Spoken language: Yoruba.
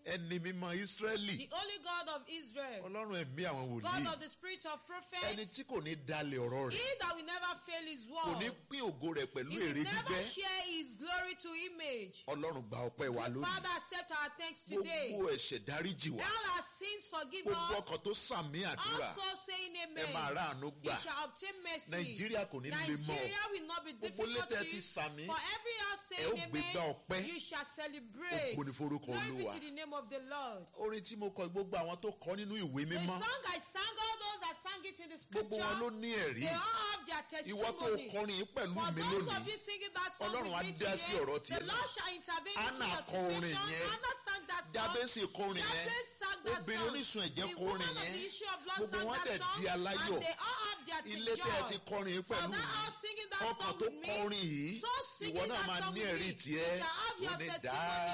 ẹni mímọ́ ísírẹ́lì the only God of Israel, ọlọ́run ẹ̀mí àwọn God wòlíì of the spirit of ẹni prophets, tí kò ní dalẹ̀ ọ̀rọ̀ he rẹ̀ that will never fail his kò ní word. pín ògo rẹ̀ pẹ̀lú He will èrè never gbígbẹ́ share his glory to image. ọlọ́run gba ọpẹ́ wa lónìí Father, accept our thanks today. gbogbo ẹ̀ṣẹ̀ dáríjì wá All our sins forgive gbogbo us. ọkàn tó sàmì àdúrà Also saying ẹ máa amen. rà àánú You gbà shall obtain mercy. nàìjíríà kò ní le mọ́ Nigeria will not be gbogbo difficult létẹ̀ to ti you. sàmì For every house ẹ ó saying gbégbá amen, ọpẹ́ you shall celebrate. Ògo ni forúkọ Glory be Olúwa. to the name of the Lord. orin tí mo kọ gbogbo àwọn tó kọ nínú ìwé The mímọ́ song I sang, all those that sang it in the gbogbo wọn ló scripture, ní ẹ̀rí they all have their ìwọ tó testimony. kọrin yìí pẹ̀lú For mi those of lónìí you singing that song Ọlọ́run á with me dá sí today, ọ̀rọ̀ tiẹ̀ the náà. Lord shall intervene into Anna your kọ orin situation. yẹn. Anna sang that song. jábẹ́sì kọrin yẹn Jabez sang that obìnrin song. onísun ẹ̀jẹ̀ The kọrin woman of yẹn the issue of blood gbogbo sang wọn that dẹ̀ song, di aláyọ̀ and they all have their ilé tẹ́ ẹ joy. ti kọrin yìí For pẹ̀lú that mi all singing that ọkàn song tó with me, kọrin yìí so singing ìwọ náà that máa song ní with ẹ̀rí me, tiẹ̀ you shall have your ó ní testimony. dáa